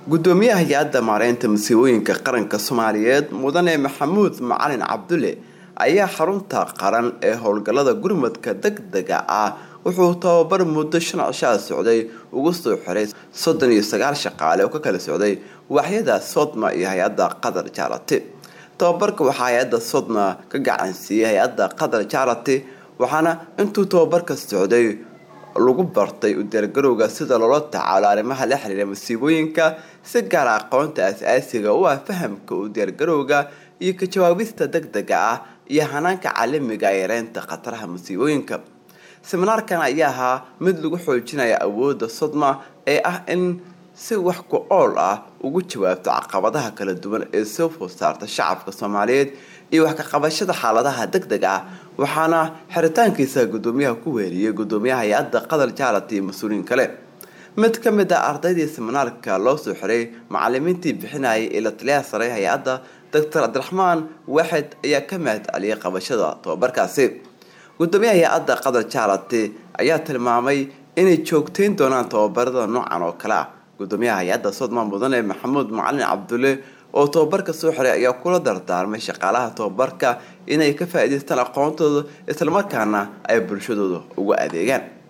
gudoomiyaha hay-adda maareynta masiibooyinka qaranka soomaaliyeed mudane maxamuud macalin cabdulle ayaa xarunta qaran ee howlgallada gurmadka degdega ah wuxuu tababar muddo shan cishaa socday ugu soo xiray soddon iyo sagaal shaqaale oo ka kala socday waaxyada sodma iyo hay-adda qatar jarati tababarka waxaa hay-adda sodma ka gacansiiyey hay-adda qatar jarati waxaana intuu tababarka socday lagu bartay u diyaargarowga sida loola tacaalo arrimaha la xiriira masiibooyinka si gaara aqoonta as-aasiga u ah fahamka u diyaargarowga iyo ka jawaabista degdega ah iyo hanaanka caalamiga ee yareynta khataraha masiibooyinka seminaarkan ayaa ahaa mid lagu xoojinaya awoodda sodma ee ah in si wax ku ool ah ugu jawaabto caqabadaha kala duwan ee soo food saarta shacabka soomaaliyeed iyo wax ka qabashada xaaladaha degdega ah waxaana xiritaankiisa gudoomiyaha ku weeriyey gudoomiyaha hay-adda qatar jaalat iyo mas-uuliyiin kale mid ka mid ah ardaydii seminaarka loo soo xiray macalimiintii bixinayay ee la taliyaha sare hay-adda doctor cabdiraxmaan waaxid ayaa ka mahad celiyay qabashada tababarkaasi gudoomiyaha hay-adda qatar jaalati ayaa tilmaamay inay joogteyn doonaan tababarada noocan oo kale ah gudoomiyaha hay-adda sodma mudane maxamuud macalin cabdulle oo tababarka soo xiray ayaa kula dardaarmay shaqaalaha tababarka inay ka faa-iideystaan aqoontooda islamarkaana ay bulshadooda ugu adeegaan